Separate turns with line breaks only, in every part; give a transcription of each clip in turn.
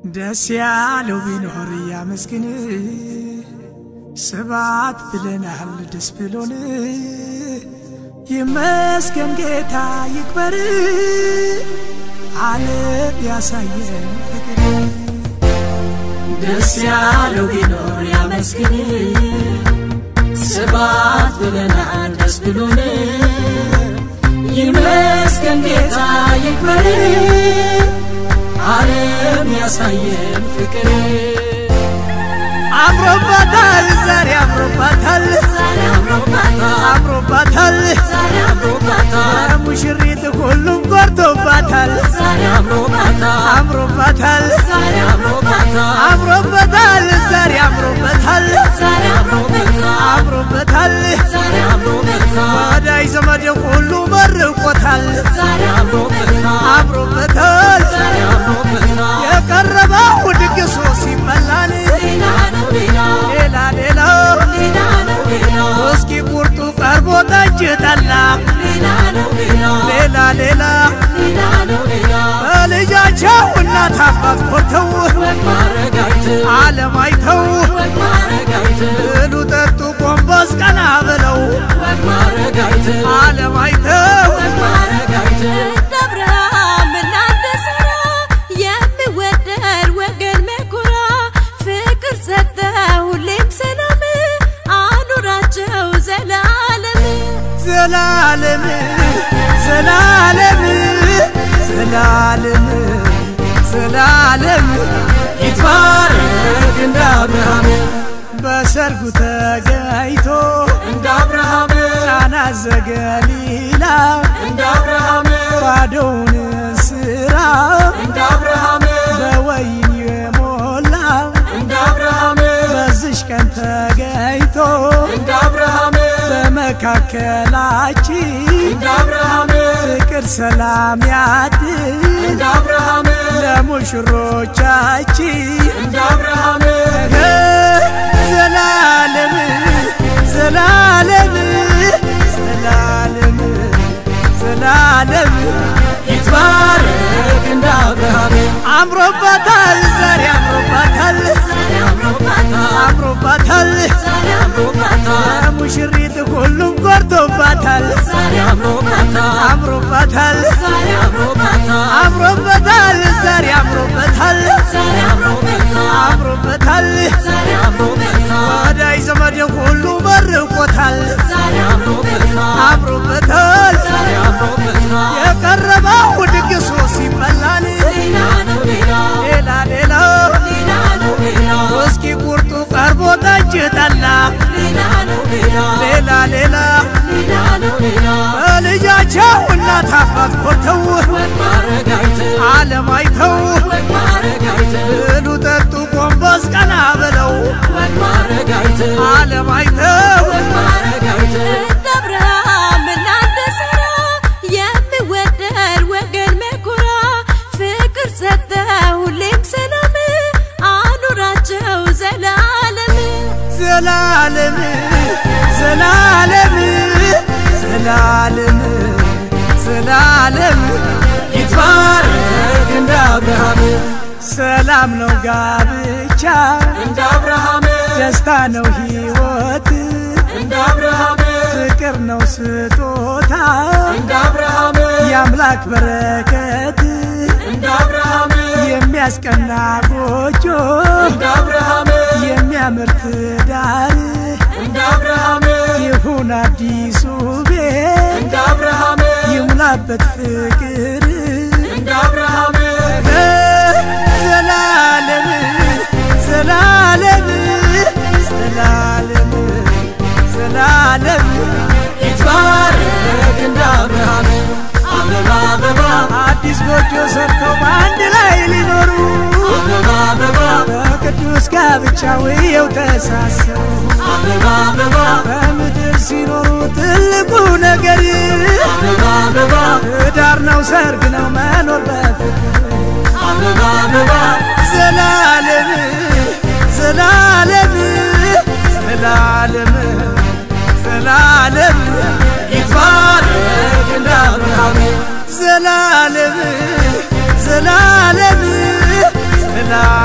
ደስ ያለው ቢኖር ያመስግን፣ ስባት ብለናል ደስ ብሎን፣ ይመስገን ጌታ ይክበር፣ ዓለም ያሳየን ፍቅር።
ደስ ያለው ቢኖር ያመስግን፣ ስባት ብለናል ደስ ብሎን፣ ይመስገን ጌታ ይክበር፣ ዓለም ያሳየን ፍቅር።
አምሮባታል ዛሬ አምሮባታል
ዛሬ አምሮባታል
አምሮባታል
ዛሬ አምሮባታል
ሙሽሪት ሁሉም ጎርቶባታል
ዛሬ አምሮባታል
አምሮባታል
ዛሬ አምሮባታል
አምሮበታል ዛሬ አምሮበታል
ዛሬ አምሮበታል
አምሮበታል
ዛሬ አምሮበታል
ወዳጅ ዘመድ ሁሉ መርቆታል
ዛሬ አምሮበታል
አምሮበታል
ዛሬ አምሮበታል
የቀረበው ድግሱ ሲበላል
ሌላ ነው ሌላ
ሌላ ሌላ
ሌላ ነው ሌላ
እስኪ ቁርጡ ቀርቦ ጠጅ ጠላ
ሌላ ነው ሌላ
ሌላ ሌላ
ሌላ ነው ሌላ
በልጃቸው እናት አባት ኮርተው
ወግ ማረግ አይተው
ዓለም አይተው
ወግ ማረግ አይተው
ብሉ ጠጡ ጎንበስ ቀና ብለው
ወግ ማረግ አይተው
ዓለም አይተው
ወግ ማረግ አይተው
ደብረሃም እናንተ ስራ የሚወደድ ወገን መኩራ ፍቅር ሰጠ ሁሌም ሰላም አኑራቸው ዘላለም
ዘላለም ዘላለም ዘላለም ዘላለም
ይትባረክ እንደ አብርሃም
በሰርጉ ተገኝቶ
እንደ አብርሃም
ቃና ዘገሊላ
እንደ አብርሃም
ባዶውን ስራ
እንደ አብርሃም
በወይን የሞላ
እንደ አብርሃም
በዝሽ ቀን ተገኝቶ
እንደ አብርሃም
በመካከላችን
እንደ አብርሃም
ፍቅር ሰላም ያድል
እንደ አብርሃም
ለሙሽሮቻችን
እንደ አብርሃም
ዘላለም ዘላለም ዘላለም ዘላለም
ይትባረክ እንደ አብርሃም
አምሮባታል ዛሬ አምሮባታል
ዛሬ አምሮባታል
አምሮባታል
ዛሬ አምሮባታል
ሙሽሪት ሁሉም ጎርቶባታል
ዛሬ አምሮባታል
አምሮባታል
ዛሬ አምሮባታል
አምሮበታል ዛሬ አምሮበታል
ዛሬ አምሮበታል
አምሮበታል
ዛሬ አምሮበታል
ወዳጅ ዘመድ ሁሉ መርቆታል
ዛሬ አምሮበታል
አምሮበታል
ዛሬ አምሮበታል
የቀረበው ድግሱ ሲበላል
ሌላ ነው ሌላ
ሌላ ሌላ
ሌላ ነው ሌላ
እስኪ ቁርጡ ቀርቦ ጠጅ ጠላ
ሌላ ነው ሌላ
ሌላ ሌላ
ሌላ ነው ሌላ
በልጃቸው እናት አባት ኮርተው
ወግ ማረግ አይተው
ዓለም አይተው
ወግ ማረግ አይተው
ብሉ ጠጡ ጎንበስ ቀና ብለው
ወግ ማረግ አይተው
ዓለም አይተው
ወግ ማረግ አይተው
ደብረሃም እናንተ ስራ የሚወደድ ወገን መኩራ ፍቅር ሰጠ ሁሌም ሰላም አኑራቸው ዘላለም
ዘላለም ዘላለም ዘላለም ዘላለም
ይትባረክ እንደ አብርሃም
ሰላም ነው ጋብቻ
እንደ አብርሃም
ደስታ ነው ሕይወት
እንደ አብርሃም
ፍቅር ነው ስጦታ
እንደ አብርሃም
የአምላክ በረከት
እንደ አብርሃም
የሚያስቀና ጎጆ
እንደ አብርሃም
የሚያምር ትዳር
እንደ አብርሃም
ይሁን አዲሱ ቤት
እንደ አብርሃም
ይሙላበት ፍቅር
እንደ አብርሃም
ዘላለም ዘላለም ዘላለም ዘላለም
ይትባረክ እንደ አብርሃም አበባ አበባ
አዲስ ጎጆ ሰርተው በአንድ ላይ ሊኖሩ
አበባ አበባ
በቅዱስ ጋብቻው ይኸው ተሳሰሩ
አበባ አበባ
በምድር ሲኖሩ ትልቁ ነገር
አበባ አበባ
ትዳር ነው፣ ሰርግ ነው፣ መኖር በፍቅር
አበባ አበባ
ዘላለም ዘላለም ዘላለም ዘላለም
ይትባረክ እንደ አብርሃም
ዘላለም ዘላለም ዘላለም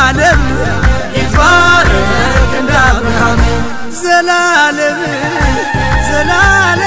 ዘላለም
ይትባረክ እንደ አብርሃም
ዘላለም ዘላለም